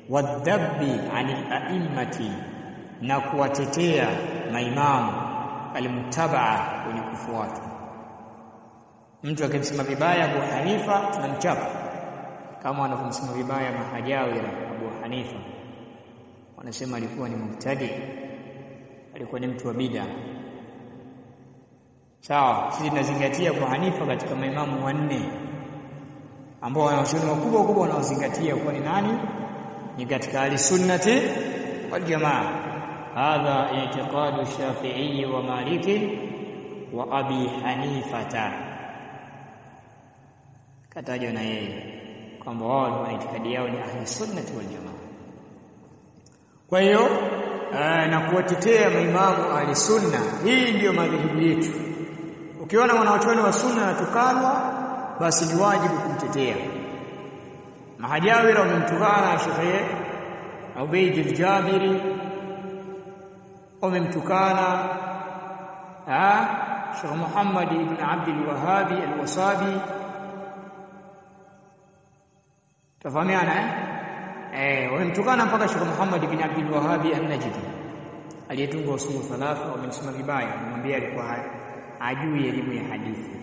wadhabbi anil a'immati na kuwatetea maimamu almuttabaa wenye kufuata mtu akimsema vibaya Abu Hanifa tunamchapa kama wanavyomsema vibaya mahajawira Abu Hanifa wanasema alikuwa ni mubtadi alikuwa ni mtu wa bid'a sawa sisi tunazingatia Abu Hanifa katika maimamu wanne ambao wanachuoni wakubwa wakubwa wanaozingatia kuwa ni nani ni katika ahlisunnati wal jamaa hadha i'tiqadu shafi'i wa maliki wa abi hanifata katajwa na yeye kwamba wao wana itikadi yao ni ahlisunnati wal jamaa kwa hiyo na kuwatetea maimamu ahlisunna hii ndiyo madhehebu yetu ukiona mwanachuoni wa sunna anatukanwa basi ni wajibu kumtetea mahajawira wamemtukana Sheikh Ubayd al-Jabiri wamemtukana Sheikh Muhammad ibn Abd al-Wahhab al-Wasabi tafahamiana eh eh wamemtukana mpaka Sheikh Muhammad ibn Abd al-Wahhab an-Najdi aliyetunga usulu thalatha wamemsema vibaya kumwambia alikuwa ajui elimu ya hadithi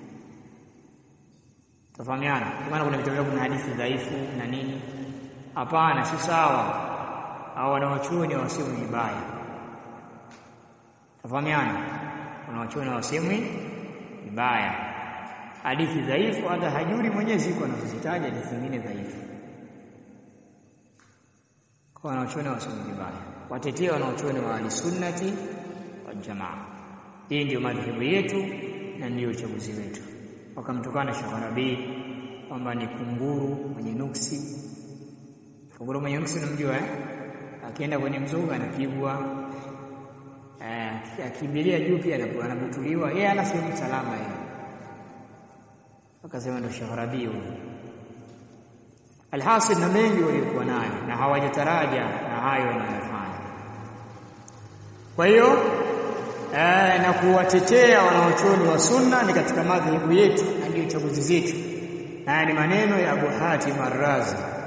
tafahamiana maana kuna vitu kuna hadithi dhaifu na nini hapana si sawa hao wanawachuoni wasemwi vibaya tafahamiana wanawachuoni wasemwi vibaya hadithi dhaifu hata hajuri mwenyewe ziko anazozitaja hadithi zingine dhaifu kwa wanawachuoni wasemwi vibaya watetee wanawachuoni wa ahlisunnati wal jamaa hii ndio madhehebu yetu na ndio uchaguzi wetu wakamtukana Sheikh Rabi kwamba ni kunguru mwenye nuksi. Kunguru mwenye nuksi unamjua eh? Akienda kwenye mzoga anapigwa. Eh, akimbilia juu pia anabutuliwa. Yeye ana sehemu salama yeye. Akasema ndio Sheikh Rabi huyo. Alhasil na mengi waliokuwa nayo na hawajataraja na hayo wanayofanya. Kwa hiyo eh, na kuwatetea wanaochuoni wa sunna ni katika madhehebu yetu na ndio chaguzi zetu. Haya ni maneno ya Abu Hatim Ar-Razi